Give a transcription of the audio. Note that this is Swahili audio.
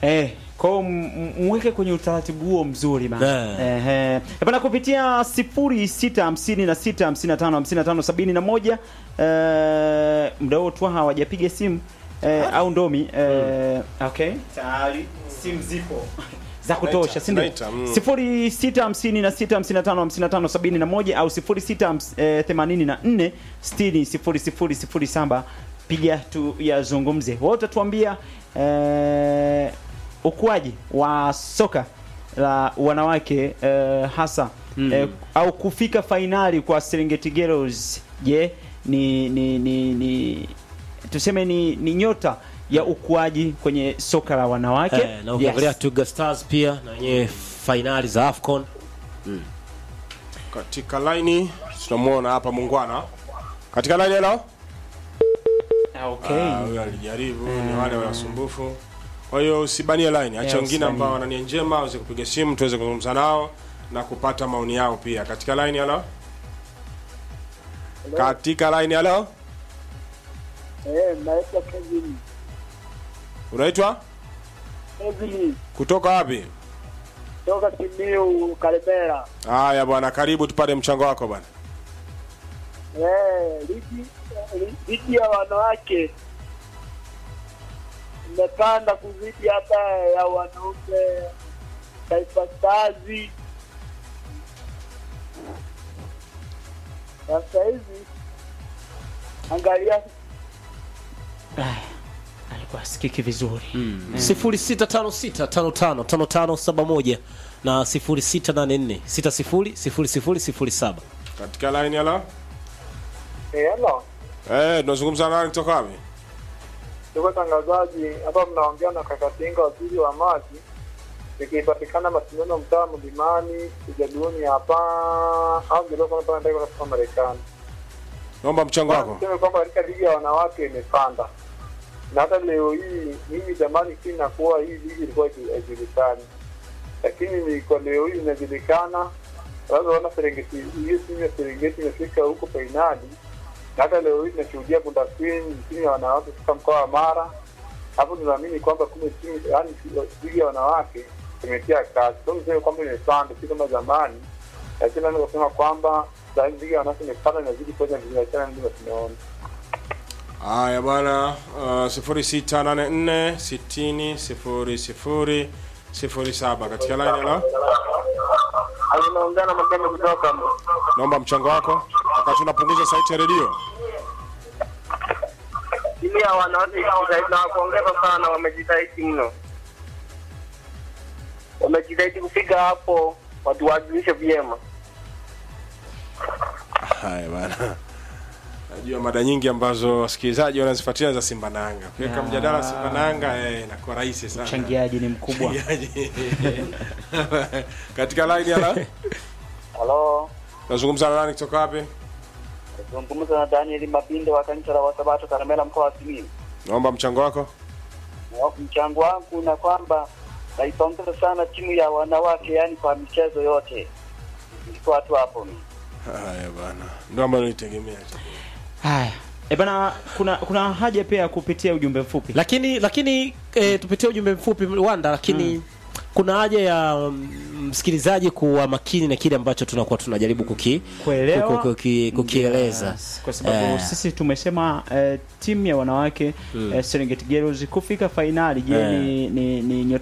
Eh, kwa hiyo m- m- mweke kwenye utaratibu huo mzuri bana. Eh. Eh, eh. Bana kupitia 0656555571 eh muda huo tu hawajapiga simu eh, au ndomi eh, okay. Tayari simu zipo za kutosha, si ndio? Naita, mm. 0656555571 au 0684600007 piga tu yazungumze. Wote tuambia eh, ukuaji wa soka la wanawake eh, hasa Mm. eh, au kufika fainali kwa Serengeti Girls. Je, ni, ni, ni, ni tuseme ni, ni nyota ya ukuaji kwenye soka la wanawake Eh, na ukiangalia Yes. Twiga Stars pia na wenyewe fainali za AFCON. katika laini tunamuona hapa Mungwana katika laini hello Ah, okay. Ah, huyo alijaribu ni wale wasumbufu kwa hiyo usibanie line acha Yeah, wengine usibanie. ambao wana nia njema waweze kupiga simu tuweze kuzungumza nao na kupata maoni yao pia katika line hello katika line hello Eh, naitwa Kevin. unaitwa Kevin kutoka wapi toka Simiu Kalemera. haya bwana karibu tupate mchango wako bwana Eh, ligi li- ligi ya wanawake imepanda kuzidi hata ya wanaume Taifa Stars. Sasa hivi angalia alikuwa asikiki vizuri 0656555571 na 0684600007. katika line hello eh, hello. eh tunazungumza na nani kutoka wapi Ndugu tangazaji, hapa mnaongea na Kakatinga, waziri wa maji. Ikipatikana mashindano mtaa mlimani ujaduni hapa au kidogo kama nataka kutoka Marekani. naomba mchango wako Niseme kwamba katika ligi ya wanawake imepanda, na hata leo hii mimi zamani si nakuwa hii ligi ilikuwa haijulikani, lakini ni kwa leo hii inajulikana. Unaona Serengeti, hiyo timu ya Serengeti imefika huko fainali, na hata leo hii tunashuhudia Bunda Queen, timu ya wanawake kutoka mkoa wa Mara. Hapo tunaamini kwamba kumbe timu yani ligi ya wanawake imetia kazi, sio niseme kwamba imepanda, si kama zamani, lakini naweza kusema kwamba sasa hivi ligi ya wanawake imepanda, inazidi kuweza biashara, ndio tunaona. haya bwana uh, 0684600007 katika line hello Anaongea na Makame kutoka naomba mchango wako wakati unapunguza sauti ya redio timu ya wanawake na kuongeza sana, wamejitahidi mno, wamejitahidi kufika hapo, watuwakilishe vyema. haya bwana najua mada nyingi ambazo wasikilizaji wanazifuatia za simba na yanga kuweka Ya. mjadala simba na yanga eh, inakuwa rahisi sana mchangiaji ni mkubwa Mchangiaji. katika line ala Halo, nazungumza na nani kutoka wapi zungumza na Daniel Mabindo wa kanisa la Wasabato Karamela, mkoa wa Simiyu. naomba mchango wako Mchango wangu na kwamba naipongeza sana timu ya wanawake, yani kwa michezo yote, iko watu hapo mimi haya bwana ndio ambayo nilitegemea haya e bana kuna kuna haja pia ya kupitia ujumbe mfupi Lakini lakini e, tupitie ujumbe mfupi Wanda, lakini kuna haja ya mm, msikilizaji kuwa makini na kile ambacho tunakuwa tunajaribu kuki, Kuelewa. kuki, kuki, kukieleza Yes, kwa sababu Eh. sisi tumesema eh, timu ya wanawake eh, Serengeti Girls kufika fainali je Eh. ni, ni, ni nyota